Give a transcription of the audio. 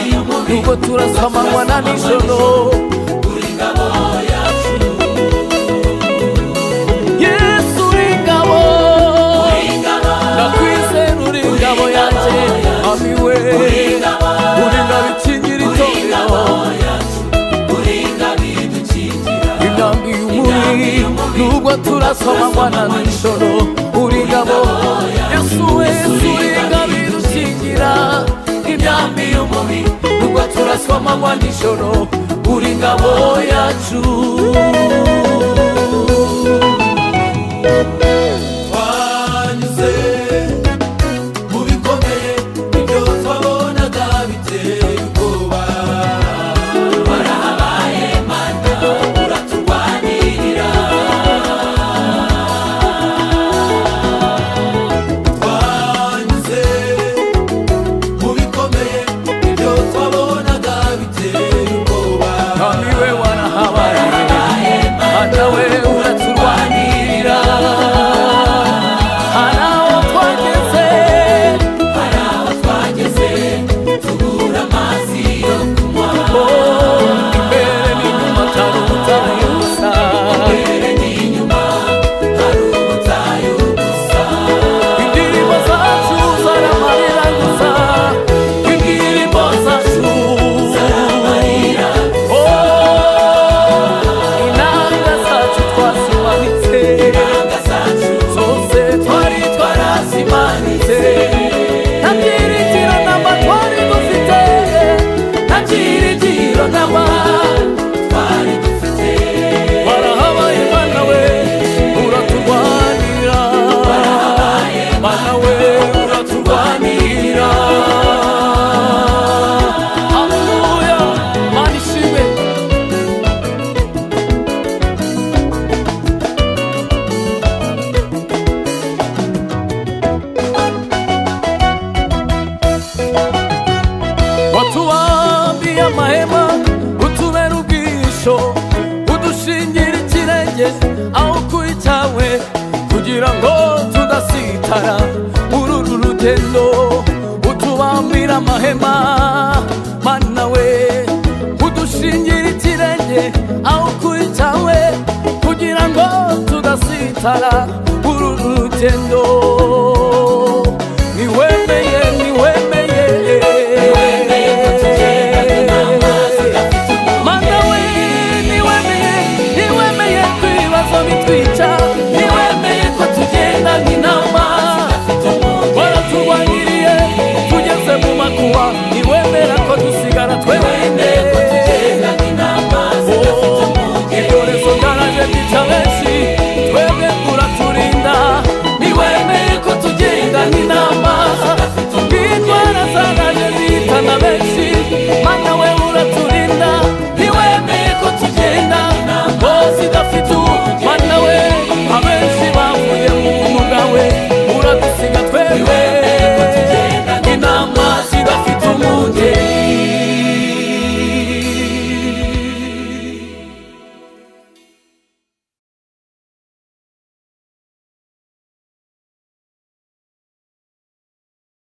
ahubwo turasa amanywa na nijoro yesu uri ingabo ndakwizera uri ingabo yanjye amiwe uri ingabo ikingira itorero intambi y'umuri nubwo turasa amanywa na nijoro uri ingabo yesu yesu uri ingabo idukingira intambi y'umuri nubwo turasa amanywa nijoro uri ingabo yacu twanyuze mu bikomeye ibyo twabonaga biteye ubwoba warahabaye mana uraturwanirira twanyuze mu bikomeye ibyo twabonaga biteye ubwoba kandi we warahabaye mana we uraturwanirira hari aho twageze hari aho twageze tugura amazi yo kunywa imbere n'inyuma hari ubutayu busa imbere n'inyuma hari ubutayu busa indirimbo zacu zaramarira gusa indirimbo zacu zaramarira inanga zacu twazimanitse zose twari twarazimanitse nta byiringiro namba twari dufite nta byiringiro namba twari dufite warahabaye mana we uraturwanira warahabaye mana we uraturwanira Hallelujah, Mana ishimwe watubambiye amahema utubera ubwisho udushingira ikirenge aho kuba icyawe kugira ngo tudasitara muri uru rugendo utubambira amahema mana we udushingira ikirenge aho kuba icyawe kugira ngo tudasitara muri uru rugendo